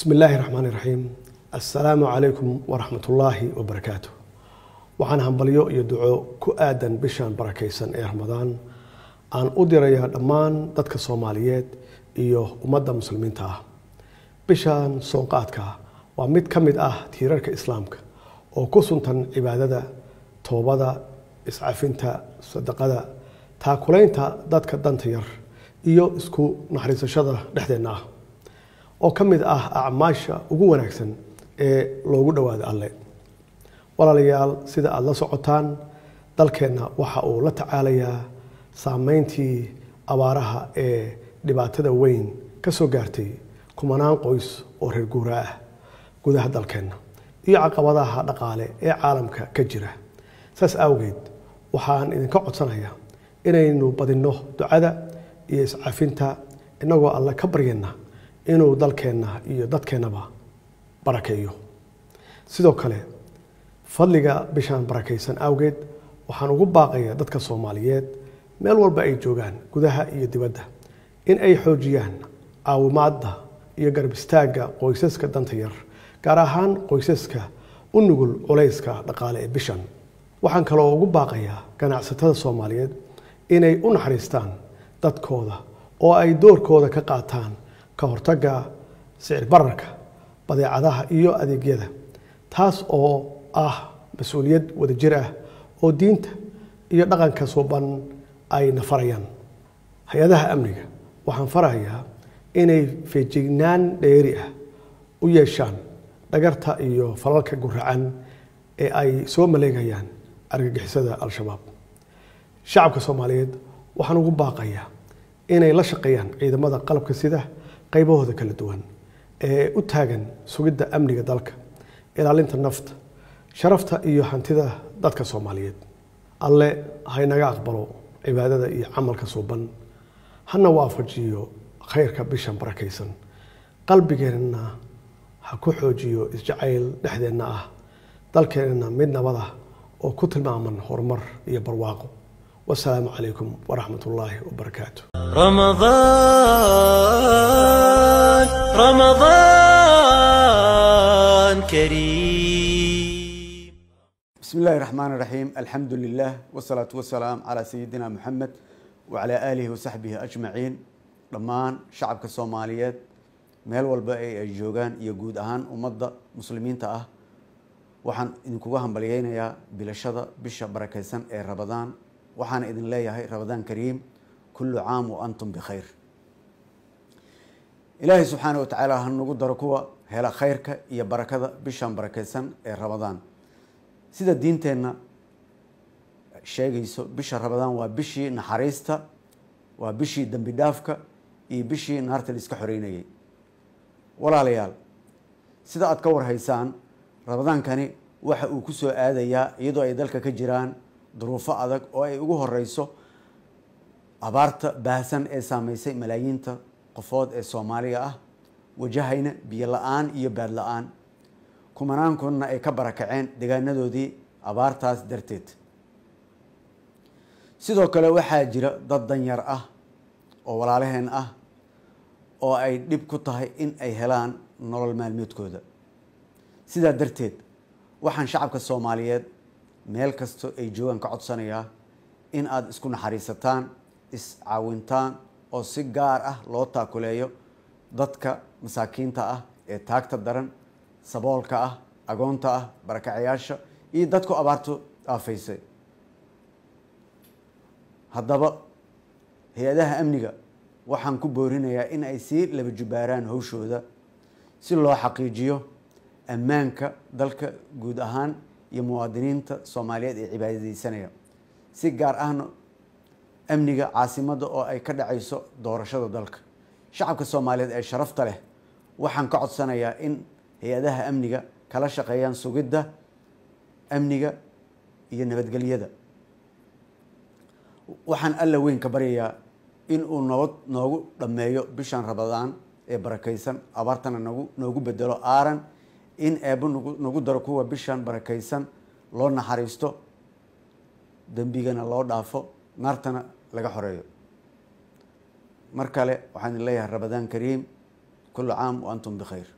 bismi illaahi raxmaani raxiim assalaamu calaykum waraxmatullaahi wabarakaatu waxaan hambalyo iyo duco ku aadan bishan barakaysan ee ramadaan aan u dirayaa dhammaan dadka soomaaliyeed iyo ummadda muslimiinta ah bishan soonqaadka waa mid ka mid ah tiirarka islaamka oo ku suntan cibaadada toobada iscafinta sadaqada taakulaynta dadka danta yar iyo isku naxariisashada dhexdeenna ah oo ka mid ah acmaasha ugu wanaagsan ee loogu dhowaado alle walaalayaal sida aada la socotaan dalkeenna waxa uu la tacaalayaa saameyntii abaaraha ee dhibaatada weyn ka soo gaartay kumanaan qoys oo reer guura ah gudaha dalkeenna iyo caqabadaha dhaqaale ee caalamka ka jira saas awgeed waxaan idinka codsanayaa inaynu badinno ducada iyo iscafinta innagoo alle ka baryana inuu dalkeenna iyo dadkeennaba barakeeyo sidoo kale fadliga bishaan barakaysan awgeed waxaan ugu baaqayaa dadka soomaaliyeed meel walba ay joogaan gudaha iyo dibadda in ay xoojiyaan caawimaadda iyo garab istaagga qoysaska danta yar gaar ahaan qoysaska u nugul culayska dhaqaale ee bishan waxaan kaloo ugu baaqayaa ganacsatada soomaaliyeed inay u naxariistaan dadkooda oo ay doorkooda ka qaataan ka hortagga sicir bararka badeecadaha iyo adeegyada taas oo ah mas-uuliyad wadajir ah oo diinta iyo dhaqanka suuban ay nafarayaan hay-adaha amniga waxaan farahayaa inay feejignaan dheeri ah u yeeshaan dhagarta iyo falalka guracan ee ay soo maleegayaan argagixisada al-shabaab shacabka soomaaliyeed waxaan ugu baaqayaa inay la shaqeeyaan ciidamada qalabka sida qaybahooda kala duwan ee u taagan sugidda amniga dalka ilaalinta nafta sharafta iyo hantida dadka soomaaliyeed alle haynaga aqbalo cibaadada iyo camalka suuban hana waafajiyo khayrka bishan barakaysan qalbigeenna ha ku xoojiyo isjacayl dhexdeenna ah dalkeenna mid nabad ah oo ku tilmaaman horumar iyo barwaaqo wasalaamu calaykum waraxmat ullaahi wabarakaatu رمضان رمضان كريم بسم الله الرحمن الرحيم الحمد لله والصلاة والسلام على سيدنا محمد وعلى آله وصحبه أجمعين dhammaan shacabka soomaaliyeed meel walba ay ay joogaan iyo guud ahaan ummadda muslimiinta ah waxaan idinkuga hambalyeynayaa bilashada bisha barakaysan ee rabadaan waxaana idin leeyahay rabadaan kariim kullu caam wa antum bikhayr ilaahay subxaana wa tacaala ha nagu daro kuwa hela khayrka iyo barakada bishan barakaysan ee rabadaan sida diinteenna sheegayso bisha rabadaan waa bishii naxariista waa bishii dembi dhaafka iyo bishii naarta la iska xoreynayay walaalayaal sida aada ka warhaysaan rabadaankani waxa uu ku soo aadayaa iyadoo ay dalka ka jiraan duruufo adag oo ay ugu horeyso abaarta baahsan ee saameysay malaayiinta qofood ee soomaaliga ah wajahayna biyo la-aan iyo baad la-aan kumanaankuna ay ka barakaceen deegaanadoodii abaartaas darteed sidoo kale waxaa jira dad danyar ah oo walaalaheen ah oo ay dhib ku tahay in ay helaan nolol maalmeedkooda sidaa darteed waxaan shacabka soomaaliyeed meel kasto ay joogaan ka codsanayaa in aada isku naxariisataan iscaawintaan oo si gaar ah loo taakuleeyo dadka masaakiinta ah ee taagta daran saboolka ah agoonta ah barakacayaasha iyo dadku abaartu aafaysay haddaba hay-adaha amniga waxaan ku boorinayaa in ay sii laba jubaaraan hawshooda si loo xaqiijiyo ammaanka dalka guud ahaan iyo muwaadiniinta soomaaliyeed ee cibaadadeysanaya si gaar ahna amniga caasimadda oo ay ka dhacayso doorashada dalka shacabka soomaaliyeed ee sharafta leh waxaan ka codsanayaa in hay-adaha amniga kala shaqeeyaan sugidda amniga iyo nabadgelyada waxaan alla weyn ka baryayaa in uu nabad noogu dhammeeyo bishan rabadaan ee barakaysan abaartana nagu noogu bedelo aaran in eebbo nagu nagu daro kuwa bishan barakaysan loo naxariisto dembigana loo dhaafo naartana laga xoreeyo mar kale waxaan idin leeyahay rabadaan kariim kullu caam wa antum bikhayr